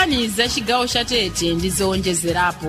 nkhani za chigawo cha tete ndi zowonjezerapo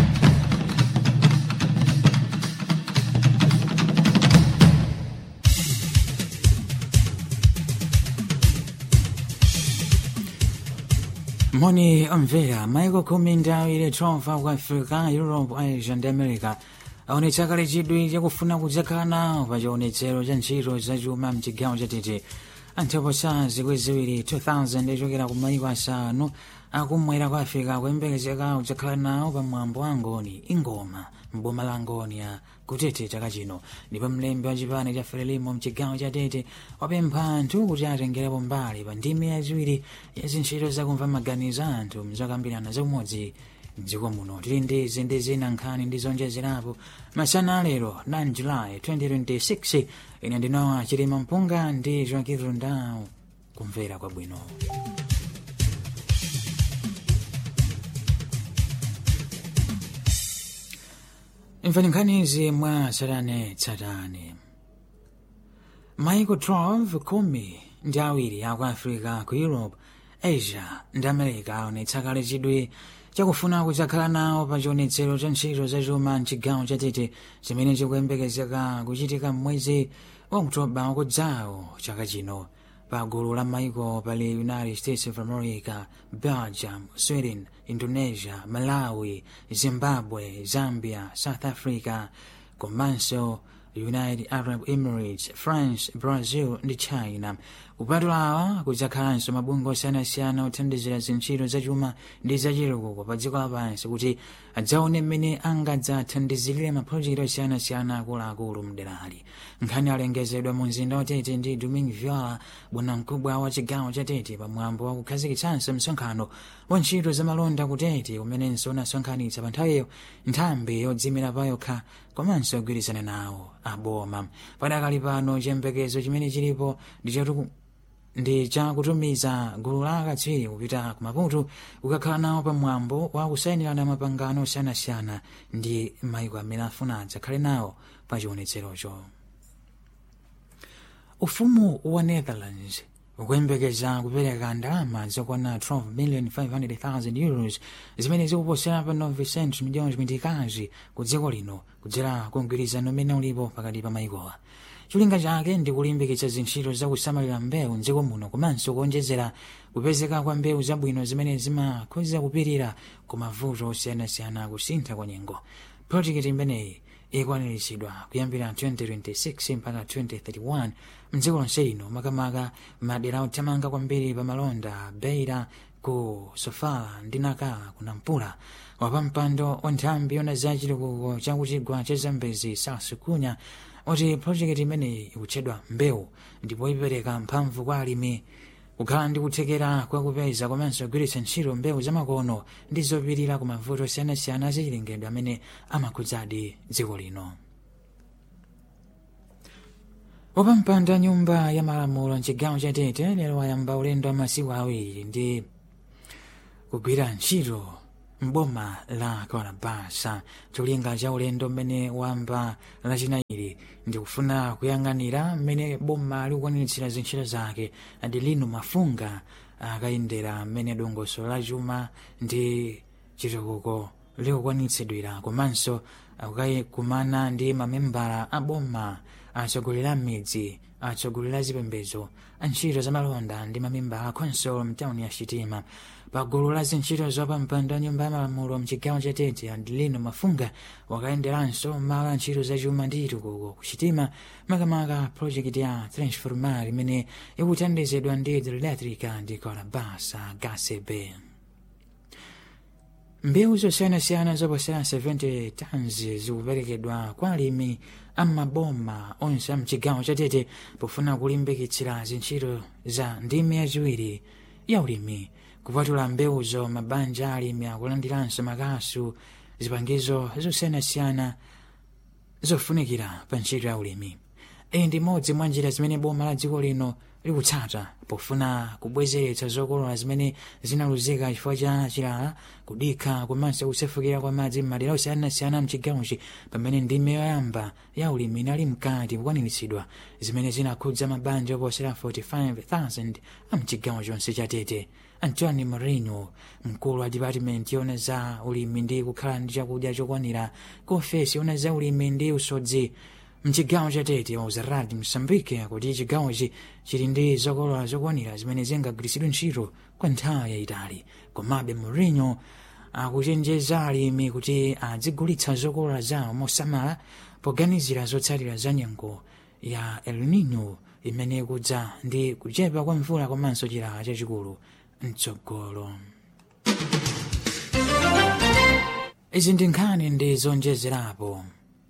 moni omvera maiko khumi ndi awiri 12 ku africa europe asia ndi america aonetsa kale chidwi chakufuna kudzakhala nawo pa chionetsero cha ntchito zachuma mchigawo chatete anthu oposa zikwi ziwiri 2000 ochokera ku maiko asanu akumwera kwa africa kuyembekezeka kudzakhala nawo pa mwambo wa ngoni ingoma mboma la ngoni ya kutete chaka chino ndipo mlembi wa chipani cha frelimo mchigawo cha tete wapempha anthu kuti atengerepo mbali pa ndimi yachiwiri ya zintchito zakumva maganizo a anthu mzokambirana zaumodzi mdziko muno tili ndi izi ndi zina nkhani ndi zonjezerapo masana alero 9 julayi 2026 ine ndinowa chilima mpunga ndi joakirundawo kumvera kwabwino imvani nkhanizi mwa tsatane tsatane maiko 12 khumi ndi awiri aku africa ku europe asia ndi america aonetsa kale chidwi chakufuna kudzakhala nawo pa chionetsero cha ntchito zachuma mchigawo chatete chimene chikuyembekezeka kuchitika mmwezi wa oktoba wakudzawo chaka chino pa gulu la maiko pali united states of america belgium sweden indonesia malawi zimbabwe zambia south africa komanso united arab emirates france brazil ndi china kupatulawa kudzakhalanso mabungwe osiyanasiyana othandizira zintchito zachuma ndi zachitukuko pa dziko lapansi kuti adzaone mmene angadzathandizirire mapulojekiti osiyanasiyana akuluakulu mderali nkhani alengezedwa mu mzinda watete ndi domin viola bwanamkubwa wa chigawo cha tete pamwambo wa kukhazikitsanso msonkhano wa ntchito zamalonda kutete umenenso unasonkhanitsa pa nthawiyo nthambi yodzimira pa yokha komanso kugwirizana nawo aboma padakali pano chiyembekezo chimene chilipo ndi chatu ndi chakutumiza gulu la akatswiri kupita ku maputo kukakhala nawo pamwambo wa kusayinirana mapangano osiyanasiyana ndi maiko amene afuna adzakhale nawo pa chionetserocho ufumu wa netherlands ukuyembekeza kupereka ndalama zokwana 12,500,000 euros zimene zikuposera pa 9 miliyoni mitikazi ku dziko lino kudzera ku mgwirizano umene ulipo pakati pa maikowa cholinga chake ndi kulimbikitsa zintchito zakusamalira mbewu mdziko muno komanso kuonjezera kupezeka kwa mbewu zabwino zimene zimakhoza kupirira ku mavuto osiyanasiyana kusintha kwa nyengo projekiti imeneyi ikwaniritsidwa kuyambira 2026 mpaka 2031 mdziko lonse lino makamaka madera othamanga kwambiri pa malonda beira ku sofala ndi nakala ku nampula wapampando wa nthambi yona za chitukuko chakuchigwa cha zambezi sasukunya oti projekiti imeneyi ikutchedwa mbewu ndipo ipereka mphamvu kwa alimi kukhala ndi kuthekera kwa kupeza komanso kugwiritsa ntchito mbewu zamakono ndi zopirira ku mavuto osiyanasiyana azachilengedwe amene amakhudzadi dziko lino wapampando nyumba ya malamulo mchigawo cha tete lero wayamba ulendo wa masiku awiri ndi kugwira ntchito mboma la kalabasa cholinga cha ulendo mmene wamba lachinayi ndi kufuna kuyang'anira mmene boma likukwaniritsira zintchito zake adi lino mafunga akayendera mmene dongosolo la chuma ndi chitukuko likukwanitsidwira komanso akukayikumana ndi mamembala a boma atsogoleri a midzi atsogoleri a zipembedzo antchito zamalonda ndi mamembala a khonsolo mtawuni ya chitima pagulu la zintchito zopampando nyumba ya malamulo mchigawo cha tete adilino mafunga wakayenderanso malo a ntchito zachuma ndi chitukuko kuchitima makamaka projekiti ya transformar imene ikuthandizidwa ndi hidroelectrica ndi kalabasa gasebe mbewu zosiyanasiyana zoposera 70 tons zikuperekedwa kwa alimi amaboma onse amchigawo chatete pofuna kulimbikitsira zintchito za ndimi yachiwiri ya ulimi kupatula mbewuzo mabanja alimi akulandiranso makasu zipangizo zosiyanasiyana zofunikira pa ntchito ya ulimi iyi ndi imodzi mwa njira zimene boma la dziko lino likutsata pofuna kubwezeretsa zokolola zimene zinaluzika chifukwa cha chilala kudikha komanso kusefukira kwa madzi m'madera osiyanasiyana mchigawochi pamene ndime yoyamba ya ulimi inali mkati kukwaniritsidwa zimene zinakhudza mabanja oposera 45,000 a mchigawo chonse cha tete antony moreno mkulu wa dipatimenti yona za ulimi ndi kukhala ndi chakudya chokwanira ku ofesi yona za ulimi ndi usodzi mchigawo cha tete wa uzaradi msambike kuti chigawochi chili ndi zokolola zokwanira zimene zingagwiritsidwe ntchito kwa nthawi yayitali komabe moreno akuchenjeza alimi kuti adzigulitsa zokolola zawo mosamala poganizira zotsatira za nyengo ya el nino imene ikudza ndi kuchepa kwa mvula komanso chilala chachikulu mtsogolo izi ndi nkhani ndi zonjezerapo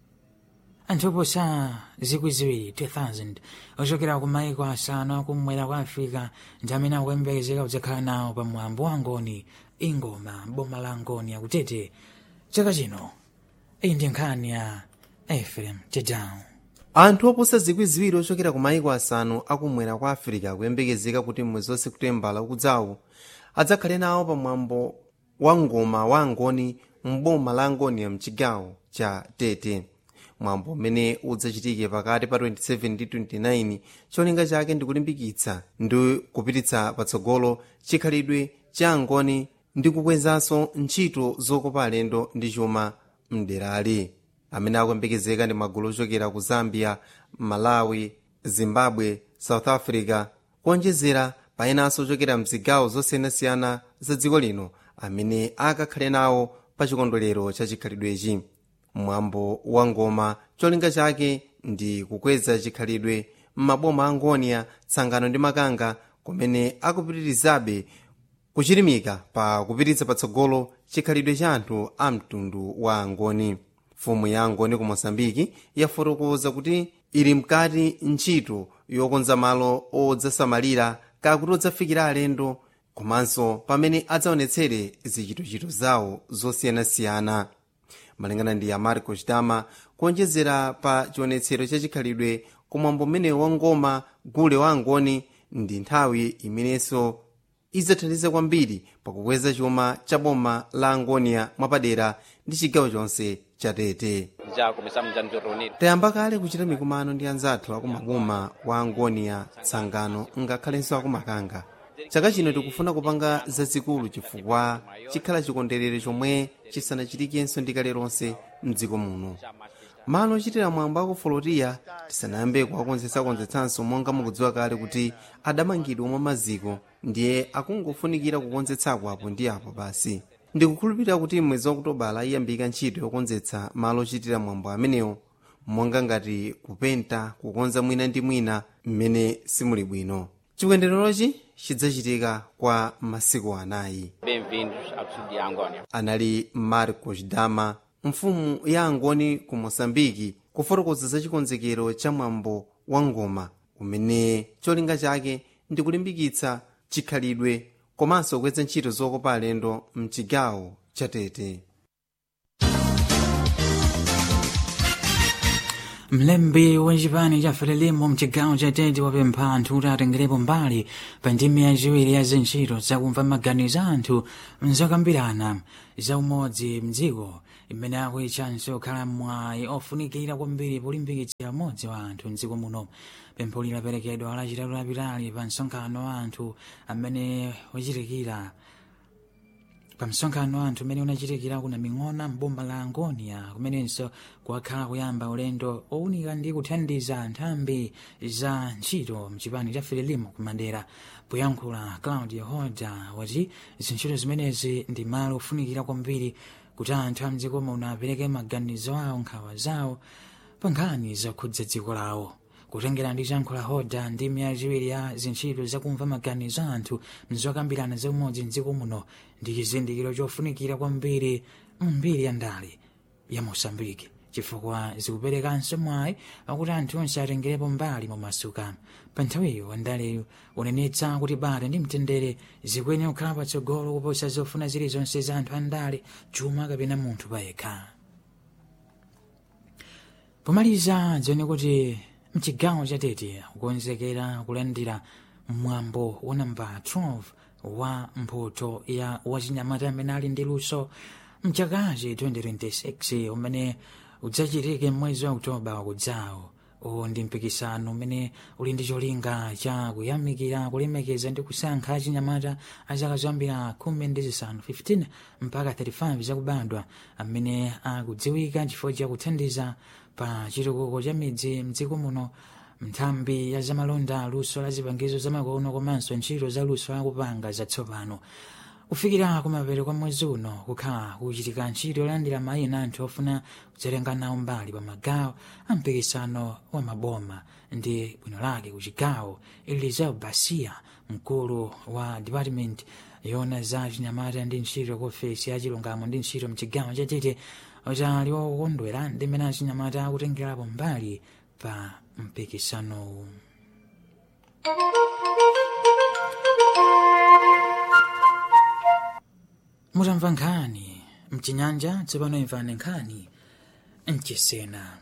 anthu oposa zikwi ziwiri 2000 ochokera ku maiko asanu akumwera kwa africa ndi amene akuyembekezeka kudzakhala nawo pa mwambo wa ngoni ingoma boma la ngoni akutete chaka chino iyi ndi nkhani ya efrem tedown anthu oposa zikwi ziwiri ochokera ku maiko asanu akumwera kwa africa akuyembekezeka kuti mwezi wa seputembala ukudzawu adzakhale nawo pa mwambo wa ngoma wa ngoni mboma la ngoni ya mchigawo cha tete mwambo umene udzachitike pakati pa 27 ndi 29 cholinga chake ndi kulimbikitsa ndi kupititsa patsogolo chikhalidwe cha ngoni ndi kukwezanso ntchito zokopa alendo ndi chuma mderali amene akuyembekezeka ndi magulu ochokera ku zambia malawi zimbabwe south africa kuonjezera payenanso ochokera mzigawo zosiyanasiyana za dziko lino amene akakhale nawo pa chikondwerero cha chikhalidwechi mwambo wa ngoma cholinga chake ndi kukweza chikhalidwe m'maboma a ngonia tsangano ndi makanga kumene akupitirizabe kuchirimika pa kupititsa patsogolo chikhalidwe cha anthu a mtundu wa angoni mfumu ya angoni ku mosambiki yafotokoza kuti ili mkati ntchito yokonza malo odzasamalira kakuti odzafikira alendo komanso pamene adzaonetsere zichitochito zawo zosiyanasiyana malingana ndi ya marco chitama kuonjezera pa chionetsero cha chikhalidwe kumwambo mmene wangoma gule wa angoni ndi nthawi imenenso idzathandiza kwambiri pakukweza chuma cha boma la angonia mwapadera ndi chigawo chonse cha tete já começamos a nos reunir. tayamba kale kuchita mikumano ndi anzathu akumaboma wa angonia tsangano ngakhalenso akumakanga chaka chino tikufuna kupanga zazikulu chifukwa chikhala chikondwerero chomwe chisanachitikenso ndi kale lonse mdziko muno malo ochitira mwambo aku folotiya tisanayambe kuwakonzetsakonzetsanso monga mukudziwa kale kuti adamangidwa mwa maziko ndiye akungofunikira kukonzetsako apo ndi apo basi ndikukhulupirira kuti mwezi wa okutobala iyambika ntchito yokonzetsa malo ochitira mwambo amenewo monga ngati kupenta kukonza mwina ndi mwina mmene simuli bwino chikondwererochi chidzachitika kwa masiku anayi Bem-vindos ao sul de Angônia. anali marcos dama mfumu ya angoni ku moçambike kufotokoza za chikonzekero cha mwambo wa ngoma umene cholinga chake ndi kulimbikitsa chikhalidwe komanso kukweza ntchito zokopa alendo mchigawo cha tete mlembi wa chipani cha frelimo mchigawo cha tete wapempha anthu kuti atengerepo mbali pa ndimi yachiwiri ya zintchito zakumva maganizo a anthu mzokambirana za umodzi mdziko imene akuyitchanso kukhala mwayi ofunikira kwambiri polimbikitsira umodzi wa anthu mdziko muno pempho lilaperekedwa lachitatu lapitali pa msonkhano wa anthu amene wachitikira pa msonkhano wa anthu umene unachitikira kuna ming'ona mboma la angonia kumenenso kwakhala kuyamba ulendo owunika ndi kuthandiza nthambi za ntchito mchipani cha frelimo kumadera poyankhula claudio hoda wati zintchito zimenezi ndi malo ofunikira kwambiri kuti anthu a mdziko muno apereke maganizo awo nkhawa zawo pa nkhani zokhudza dziko lawo kutengera ndi chankho la hoda ndi miya chiwiri ya zintchito zakumva maganizo a anthu mzokambirana zaumodzi mdziko muno ndi chizindikiro chofunikira kwambiri mbiri ya ndale ya mosambiki chifukwa zikuperekanso mwayi wakuti anthu onse atengerepo mbali momasuka pa nthawiyo wandaleyo unenetsa kuti bata ndi mtendere zikuyenera kukhala patsogolo kuposa zofuna zilizonse za anthu andale chuma kapena munthu payekha pomaliza dzione kuti mchigawo cha tete kukonzekera kulandira mwambo wa namba 12 wa mphoto ya wachinyamata amene ali ndi luso mchakachi 2026 umene udzachitike mwezi wa oktoba wakudzawo uwu ndi mpikisano umene uli ndi cholinga cha kuyamikira kulemekeza ndi kusankha achinyamata a zaka zoyambira khumi ndi zisanu 15 mpaka 35 zakubadwa amene akudziwika chifukwa cha kuthandiza pa chitukuko cha midzi mdziko muno nthambi ya zamalonda luso la zipangizo zamakono komanso ntchito za luso akupanga zatsopano kufikira kumapeto kwa mwezi uno kukhala kuchitika ntchito yolandira mayina anthu ofuna kudzatenga nawo mbali pa magawo a mpikisano wa maboma ndi bwino lake ku chigawo eliseo basia mkulu wa department yona za chinyamata ndi ntchito ku ofesi ya chilungamo ndi ntchito mchigawo chatete utali wokondwera ndi mmene achinyamata akutengerapo mbali pa mpikisanowu mutamva nkhani mchinyanja tsopano imvani nkhani mchisena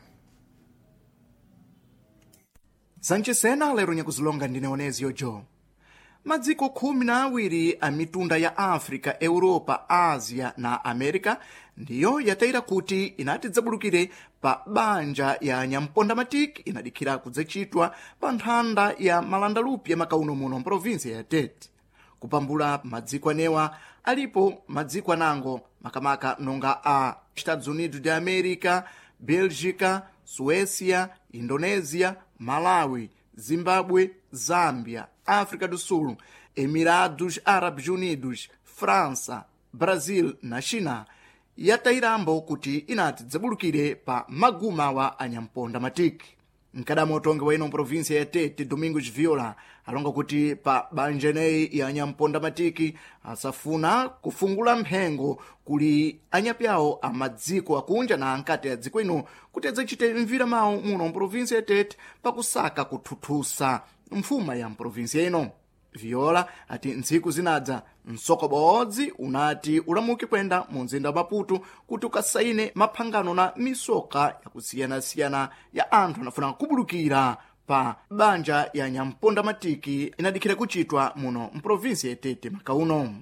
zanchisena lero nyakuzilonga ndine onezio jo madziko khumi na awiri a mitunda ya africa europa asia na america ndiyo yatayira kuti inati dzabulukire pa banja ya nyampondamatiki inadikhira kudzachitwa pa nthanda ya malandalupi ya makauno muno mprovinsia ya tete kupambula madziko anewa alipo madziko anango makamaka nonga a estados unidos de america belgica suécia indonésia malawi zimbabwe zâmbia áfrica do sul emirados árabes unidos frança brasil na china yatayirambo kuti inati dzabulukire pa magumawa a nyamponda matiki mkadamo utongi wa ino província ya tete domingos viola alonga kuti pa banja ineyi ya nyamponda matiki asafuna kufungula mphengo kuli anyapyawo a madziko akunja na ankati a dziko ino kuti adzachite mvira mawu muno mprovinsia ya tete pakusaka kuthuthusa mfuma ya mprovinsia ino viola ati ntsiku zinadza msokobodzi unati ulamuke kwenda mu mzinda wa maputo kuti ukasaine maphangano na misoka yakusiyanasiyana ya anthu anafuna kubulukira pa banja ya nyamponda matiki inadikhira kuchitwa muno mprovinsia yatete makauno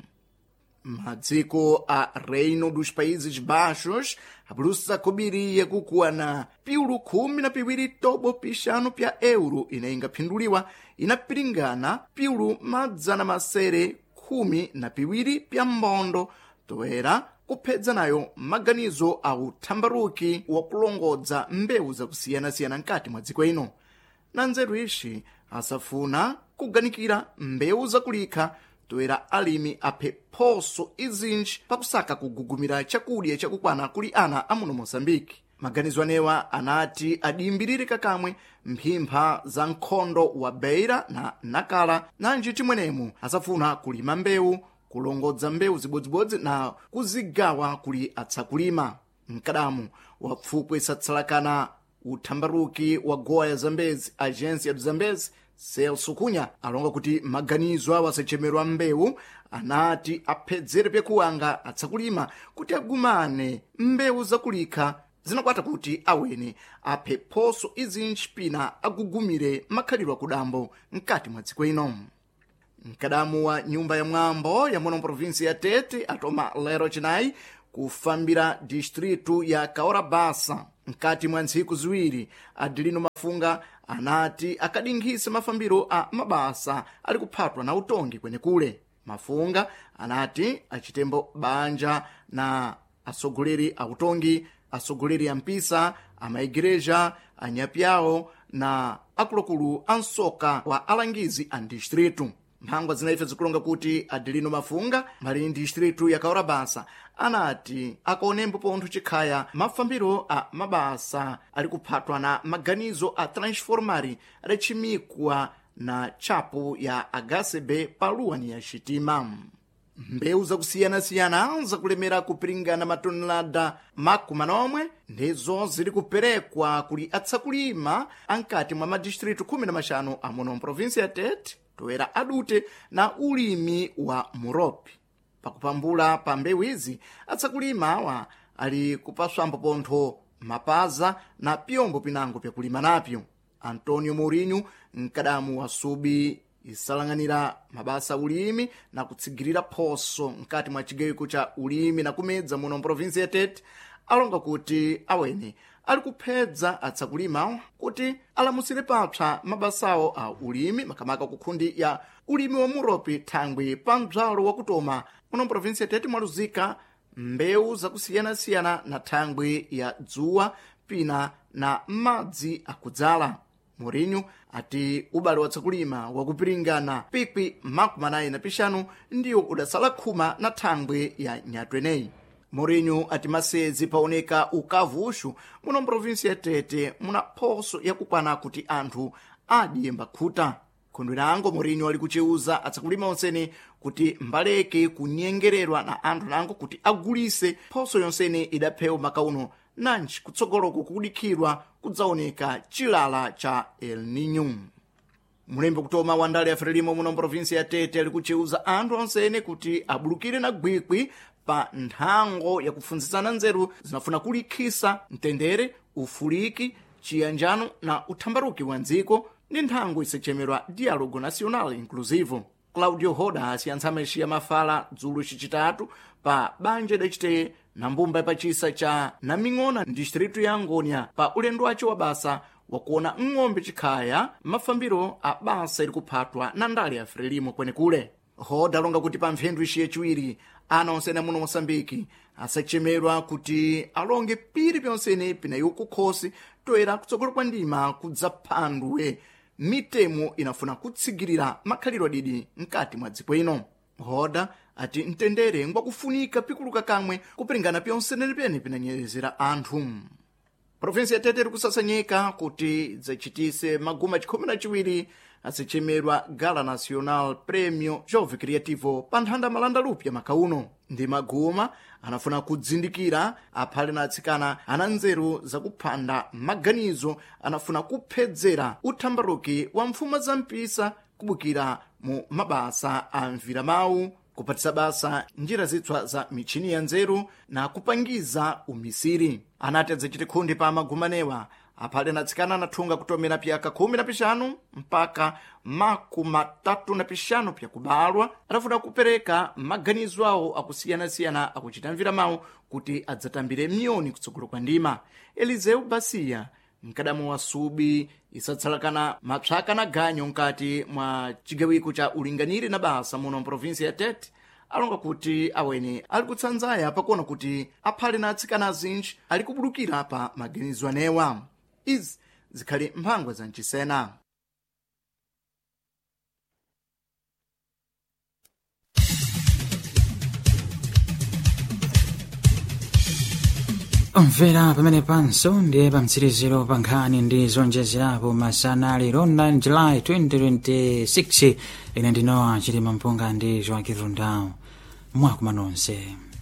madziko a reino dos países baixos abulusa kobiriye kukuwana piulu khumi na piwiri tobo pixanu pya euro ine ingaphinduliwa inapiringana piulu madzana masere khumi na piwiri pya mbondo toera kuphedza nayo maganizo a uthambaruki wakulongodza mbewu zakusiyanasiyana mkati mwa dziko ino na nzeru ixi asafuna kuganikira mbewu zakulikha toera alimi aphe phoso izinji pakusaka kugugumira chakudya chakukwana kuli ana amuno mosambiki maganizo anewa anati adiyimbirire kakamwe mphimpha za nkhondo wa beira na nakala nanji timwenemo asafuna kulima mbewu kulongodza mbewu zibodzibodzi na kuzigawa kuli atsakulima mkadamu wa pfupwe satsalakana uthambaruki wa gowa ya zambezi agência do zambezi celso cunha alonga kuti maganizo awo asachemerwa mbewu anati aphedzere pyakuwanga atsakulima kuti agumane mbewu zakulikha zinakwata kuti awene aphe phoso izinji pina agugumire makhalidwe akudambo mkati mwa dziko ino mkadamu wa nyumba ya mwambo ya muno provinsi ya tete atoma lero chinayi kufambira distritu ya kaorabasa mkati mwa ntsiku ziwiri adilino mafunga anati akadinkhise mafambiro a mabasa ali kuphatwa na utongi kwenekule mafunga anati achitembo banja na atsogoleri a utongi atsogoleri a mpisa amaigreja anyapyawo na akuluakulu a msoka wa alangizi a distritu mphangwa zinaife zikulonga kuti adelino mafunga mali distritu ya kaorabasa anati akaonembo pontho chikhaya mafambiro a mabasa ali kuphatwa na maganizo a transformari adachimikwa na chapo ya hcb paluwani ya xitima mbewu zakusiyanasiyana zakulemera kupiringana matonelada makumi manomwe ndizo ziri kuperekwa kuli atsakulima ankati mwa madistritu khumi na maxanu amuno mprovinsi ya tete toera adute na ulimi wa muropi pakupambula pa mbewu izi atsakulima awa ali kupaswambo pontho mapaza na pyombo pinango pyakulima napyo antonio mourinho mkadamu wa subi isalang'anira mabasa ulimi na kutsigirira phoso mkati mwa chigawiko cha ulimi na kumedza muno mprovinsi ya tete alonga kuti awene ali kuphedza atsakulima kuti alamusire papsa mabasawo a ulimi makamaka kukhundi ya ulimi wa muropi thangwi pa mdzalo wakutoma muno mprovinsi ya tete mwaluzika mbewu zakusiyanasiyana na thangwi ya dzuwa pina na madzi akudzala Mourinho ati ubale watsakulima wakupiringana pikwi makumi anayi na pixanu ndiwo udasala khuma na thangwi ya nyatweneyi Mourinho ati masezi paoneka ukavuxu muno mprovinsi ya tete muna phoso yakukwana kuti anthu adiyemba khuta khondwerango Mourinho ali kuceuza atsakulima onsene kuti mbaleke kunyengererwa na anthu nango kuti agulise phoso yonsene idaphewa makauno nanji kutsogoloko kukudikhidwa kudzaoneka chilala cha el nino mulembe kutoma wa ndale ya frelimo muno mprovinsi ya tete ali kuceuza anthu onsene kuti abulukire na gwikwi pa nthango yakupfunzitsana nzeru zinafuna kulikhisa mtendere ufuliki chiyanjano na uthambaruki wa dziko ndi nthango isachemerwa dialogo nacional inclusivo claudio hoda asiyantsama ixiya mafala dzulo cicitatu pa banja idacite na mbumba yapacisa cha naming'ona distritu ya angonia pa ulendo wace wa basa wakuona ng'ombe chikhaya mafambiro a basa ili kuphatwa na ndale ya frelimo kwenekule hoda alonga kuti pa mphendu ixiye ciwiri ana onsene muno mosambiki asachemerwa kuti alonge piri pyonsene pinayiwo kukhosi toera kutsogolo kwa ndima kudzaphandwe mitemo inafuna kutsigirira makhaliro adidi mkati mwa dziko ino hoda ati mtendere ngwakufunika pikuluka kamwe kupiringana pyonsenene pyene pinanyerezera anthu provinsi ya tete irikusasanyika kuti idzachitise maguma chikhumi na chiwiri azichemerwa gala nacional premio jove criativo pa nthanda malanda lupya makauno ndi maguma anafuna kudzindikira aphale na atsikana ana nzeru zakuphanda maganizo anafuna kuphedzera uthambaruki wa mfuma za mpisa kubukira mu mabasa a mviramawu kupatisa basa njira zitswa za michini ya nzeru na kupangiza umisiri anati adzachite khundi pa magumanewa aphale na atsikana anathunga kutomera pyaka khumi na pixanu mpaka makumatatu na pixanu pyakubalwa adafuna kupereka maganizo awo akusiyanasiyana akuchita mviramawu kuti adzatambire miyoni kutsogolo kwa ndima eliseu basiya mkadamo wa subi isatsalakana mapsaka na ganyo nkati mwa cigawiko ca ulinganiri na basa muno mprovinsi ya tete alonga kuti awene ali kutsanzaya pakuona kuti aphale na atsikana azinji ali kubulukira pa maganizo anewa izi zikhali mphangwa za mcisena omvera pamene panso ndiye pamtsiriziro pa nkhani ndi zonjezerapo masana lero 9 july 2026 ine ndinowa chilima mpunga ndi joaquin rundao mwakuma nonse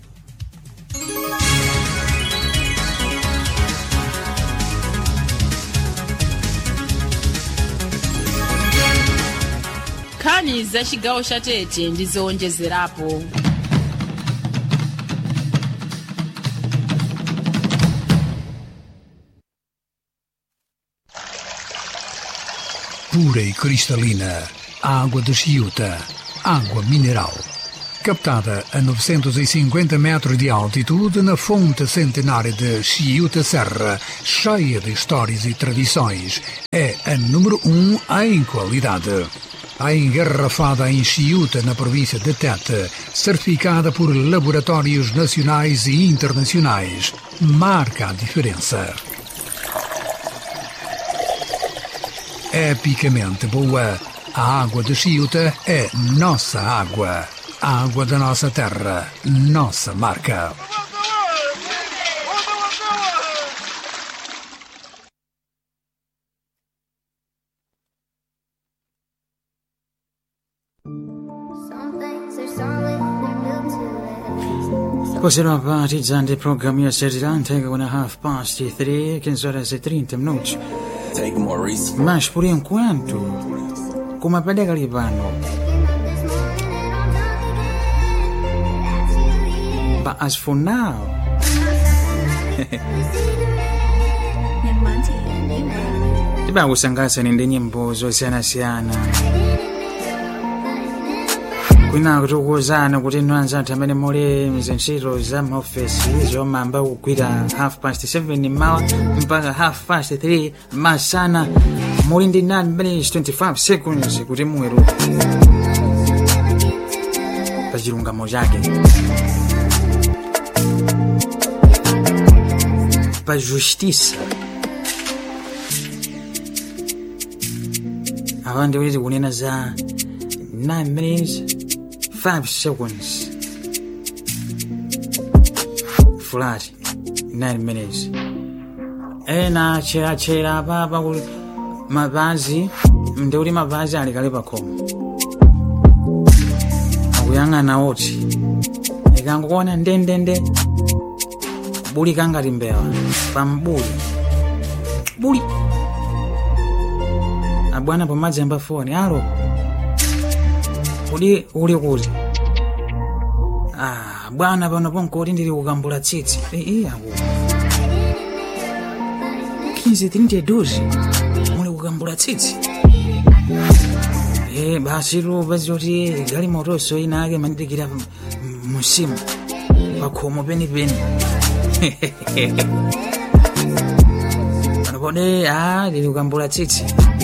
nkhani za chigawo cha tete ndi zowonjezerapo pura e cristalina, água de Chiuta, água mineral. Captada a 950 metros de altitude na fonte centenária de Chiuta Serra, cheia de histórias e tradições, é a número um em qualidade. A engarrafada em Chiuta, na província de Tete, certificada por laboratórios nacionais e internacionais, marca a diferença. epicamente boa. A água de Chiuta é nossa água. A água da nossa terra, nossa marca. Some things are solid, they're built to last. Possiamo partire di programmi a servirante con una half past 3, che sono le 30 minuti. Take Maurice. Ma por enquanto, come pedega li vanno? Waking up this morning and I'm drunk again. That's who you But as for now, Monty and you tiba kusangasani ndi nyimbo zosiyanasiyana kwina tikuwuzani kuti inu anzathu amene muli mzintchito za maofesi zomamba kugwira half past 7 mawa mpaka half past 3 masana muli ndi 9 minutes 25 seconds kuti muweruke pa chilungamo chake pa justiça awa ndi kuti tikunena za 9 minutes 5 seconds flat 9 minutes ena acheratchera papa kuti mapazi ndi kuti mapazi alikale pakhomo akuyang'ana oti ikangokuona ndendende buli kangati mbewa pambuli buli abwana pomadzamba foni alo kodi uli kuti ah, bwana pano ponkoti ndili kukambula tsitsi ii ako 15 32 muli kukambula tsitsi Eh, basi tu basi kuti gali motoso ina ake mandidikira musimu pakhomo penipeni pano pode a lili kukambula tsitsi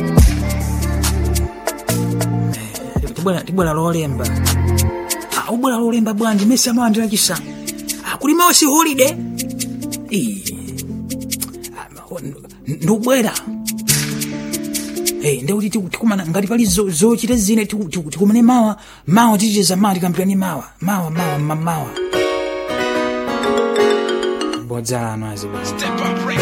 Eh, tibwera- tibwera lolemba Ah, ubwera lolemba bwanji mesi amawandira chisanu Ah, kuli mawa si holiday Ii. Ah, ma- ndubwera Hey, ndekuti tiku- tikumana ngati pali zo- zochita zine tiku- tiku- tikumane mawa mawa ticheza mawa tikampirani mawa mawa mawa ma- mawa bodzala ano azibaa